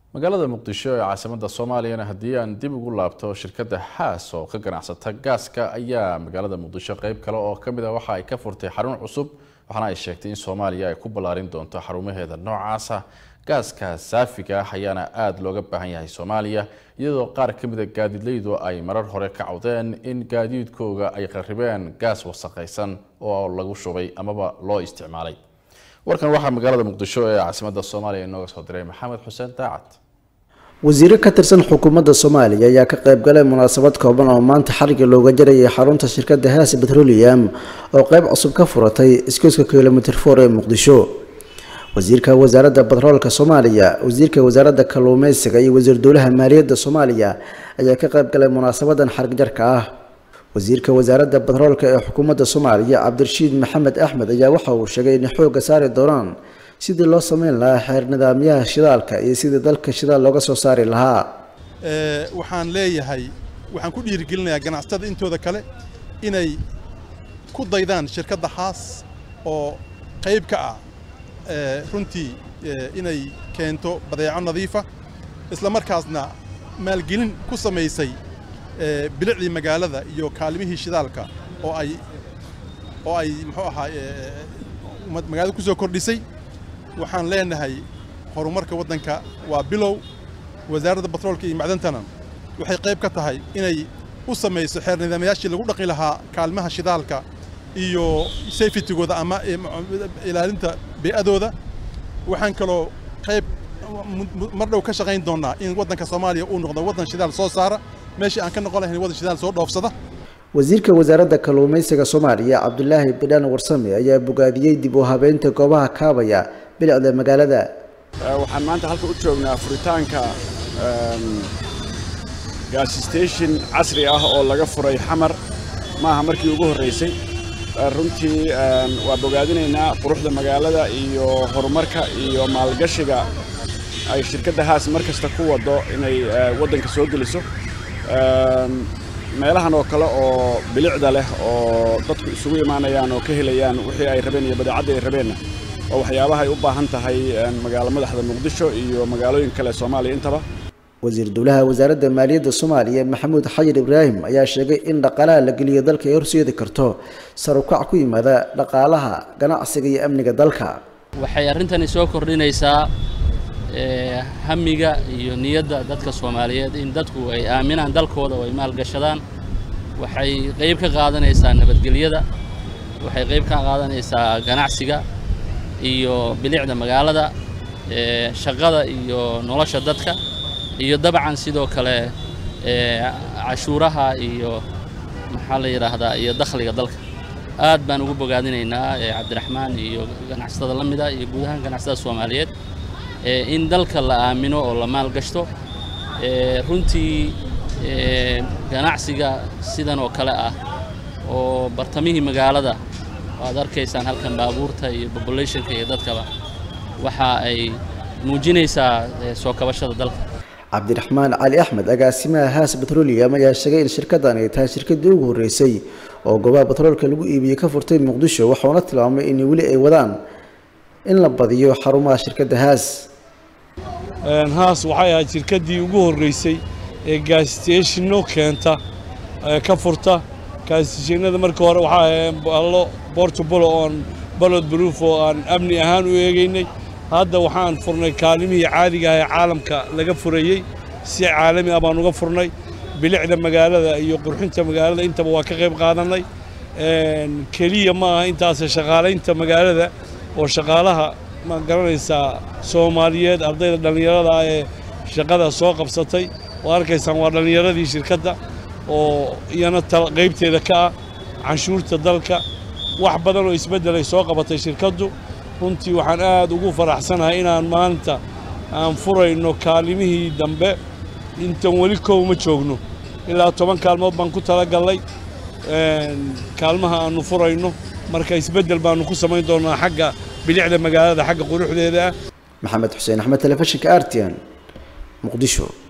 magaalada muqdisho ee caasimada soomaaliyana haddii aan dib ugu laabto shirkadda xaas oo ka ganacsata gaaska ayaa magaalada muqdisho qeyb kale oo kamid a waxa ay ka furtay xarun cusub waxaana ay sheegtay in soomaaliya ay ku ballaarin doonto xarumaheeda noocaasa gaaska saafiga ah ayaana aada looga baahan yahay soomaaliya iyadoo qaar ka mid a gaadiidleydu ay marar hore ka cawdeen in gaadiidkooga ay qarribeen gaas wasaqaysan oo lagu shubay amaba loo isticmaalay warkan waxaa magaalada muqdisho ee caasimada soomaaliya inooga soo diray maxamed xuseen daacad wasiiro ka tirsan xukuumadda soomaaliya ayaa ka qayb galay munaasabad kooban oo maanta xariga looga jarayay xarunta shirkadda haas petroleum oo qayb cusub ka furatay iskooska kilomitr for ee muqdisho wasiirka wasaaradda batroolka soomaaliya wasiirka wasaaradda kalluumeysiga iyo wasiir dowlaha maaliyadda soomaaliya ayaa ka qayb galay munaasabadan xarig jarka ah wasiirka wasaaradda batroolka ee xukuumadda soomaaliya cabdirashiid maxamed axmed ayaa waxa uu sheegay inay xoogga saari doonaan sidii loo sameyn lahaa xeer nidaamyaha shidaalka iyo sidii dalka shidaal looga soo saari lahaa waxaan leeyahay waxaan ku dhiirigelinayaa ganacsatada intooda kale inay ku daydaan shirkadda haas oo qayb ka ah runtii inay keento badeeco nadiifa isla markaasna maalgelin ku samaysay bilicdii magaalada iyo kaalimihii shidaalka oo ay oo ay muxuu ahaa magaalada ku soo kordhisay waxaan leenahay horumarka waddanka waa bilow wasaaradda batroolka iyo macdantana waxay qayb ka tahay inay u samayso xeer nidaamyaashii lagu dhaqi lahaa kaalmaha shidaalka iyo safetygooda ama ilaalinta bee'adooda waxaan kaloo qayb mar dhow ka shaqayn doonnaa in waddanka soomaaliya uu noqdo waddan shidaal soo saara meeshii aan ka noqon lahayn waddan shidaal soo dhoofsada wasiirka wasaaradda kalluumeysiga soomaaliya cabdulaahi bidhaan warsame ayaa bogaadiyey dib u habeynta goobaha kaabaya bilicda magaalada waxaan maanta halka u joognaa furitaanka gaas station casri ah oo laga furay xamar maaha markii ugu horraysay runtii waa bogaadinaynaa quruxda magaalada iyo horumarka iyo maalgashiga ay shirkadda haas mar kasta ku waddo inay waddanka soo geliso meelahan oo kale oo bilicda leh oo dadku isugu imaanayaan oo ka helayaan wixii ay rabeen iyo badeecadda ay rabeenna oo waxyaabaha ay u baahan tahay magaalo madaxda muqdisho iyo magaalooyin kale soomaaliya intaba wasiir dowlaha wasaaradda maaliyadda soomaaliya maxamuud xayir ibraahim ayaa sheegay in dhaqaalaha la geliyo dalka ay horseedi karto sarukac ku yimaada dhaqaalaha ganacsiga iyo amniga dalka waxay arrintani soo kordhinaysaa hamiga iyo niyadda dadka soomaaliyeed in dadku ay aaminaan dalkooda oo ay maalgashadaan waxay qayb ka qaadanaysaa nabadgelyada waxay qayb ka qaadanaysaa ganacsiga iyo bilicda magaalada shaqada iyo nolosha dadka iyo dabcan sidoo kale cashuuraha iyo maxaa la yidhaahdaa iyo dakhliga dalka aad baan ugu bogaadinaynaa cabdiraxmaan iyo ganacsatada la mida iyo guud ahaan ganacsatada soomaaliyeed in dalka la aamino oo la maalgashto runtii ganacsiga sidan oo kale ah oo bartamihii magaalada waad arkaysaan halkan baabuurta iyo populationka iyo dadkaba waxa ay muujinaysaa soo kabashada dalka cabdiraxmaan cali axmed agaasimaha haas petroleum ayaa sheegay in shirkaddan ay tahay shirkaddii ugu horreysay oo goobaha batroolka lagu iibiyey ka furtay muqdisho waxauna tilmaamay in weli ay wadaan in la badiyo xarumaha shirkadda haas haas waxay ahayd shirkaddii ugu horreysay ee gaassteeshinno keenta ka furta gaassteeshinada markii hore waxaa ahayn ballo bortobolo oon balod baruuf oo aan amni ahaan u eegaynay hadda waxaan furnay kaalimihii caadiga ah ee caalamka laga furayey si caalami ah baan uga furnay bilicda magaalada iyo qurxinta magaalada intaba waa ka qayb qaadannay keliya ma aha intaas shaqaalaynta magaalada oo shaqaalaha ma garanaysaa soomaaliyeed ardayda dhallinyarada ah ee shaqada soo qabsatay oo arkaysaan waa dhallinyaradii shirkadda oo iyana qaybteeda ka ah canshuurta dalka wax badan oo isbeddelay soo qabatay shirkaddu runtii waxaan aad ugu faraxsanahay inaan maanta aan furayno kaalimihii dambe intan weli kow ma joogno ilaa toban kaalmood baan ku talagallay kaalmaha aannu furayno marka isbeddel baannu ku samayn doonnaa xagga bilicda magaalada xagga quruxdeeda ah maxamed xuseen axmed telefishinka artian muqdisho